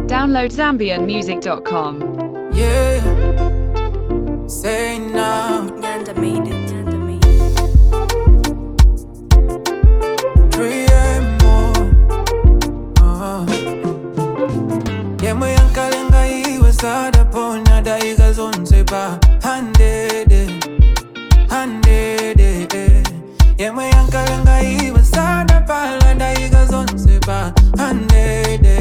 Download ZambianMusic.com. Yeah. Say now. Nyanda made it. Nyanda made it. Three and more. Uh-huh. yemwe yankalenga iwe sadaponya daiga zonse pa handede handede yemwe yankalenga iwe sadapala daiga zonse pa handede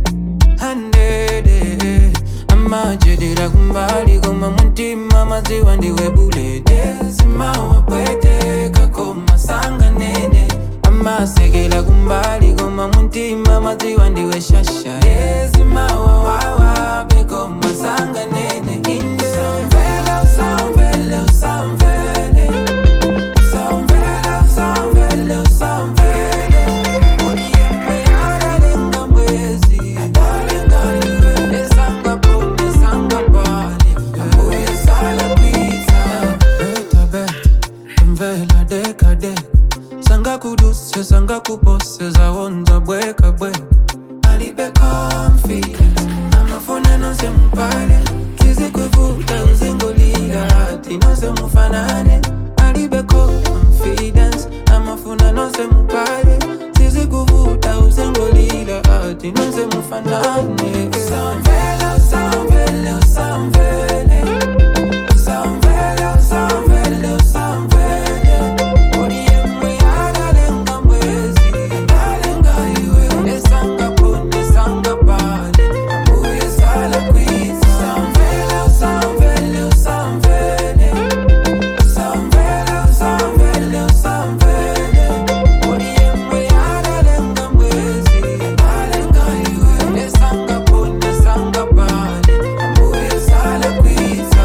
handede amajedera kumbali koma mutima maziwa ndiwe bulede zimawapweteka koma sanganene amasekela kumbali koma mutima maziwa ndiwe shasha ezimawawawa bekoma sanganene inde samvela samvele samvele samvela samvele samvele Odiembe aralenga mwezi aralenga iwe esanga pone esanga pale ambuye sala pizza beta beta mvela deka deka sanga kuduse sanga kupose zawonza bweka bweka alibe confidence amafuna nose mpale kizikuvuta uzingolila hati nose mufanane alibe confidence amafuna nose mpale sizikuvuta uzingolila hati nose mufanane samvela samvela samvele samvela samvela samvele Odiemwe aralenga mwezi aralenga iwe esanga pone esanga pale ambuye sala kwiza samvela samvela samvele samvela samvela samvele Odiemwe aralenga mwezi aralenga iwe esanga pone esanga pale ambuye sala kwiza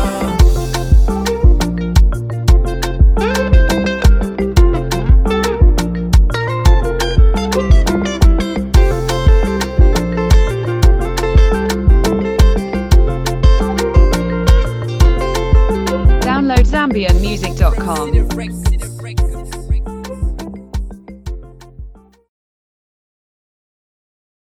Download ZambianMusic.com.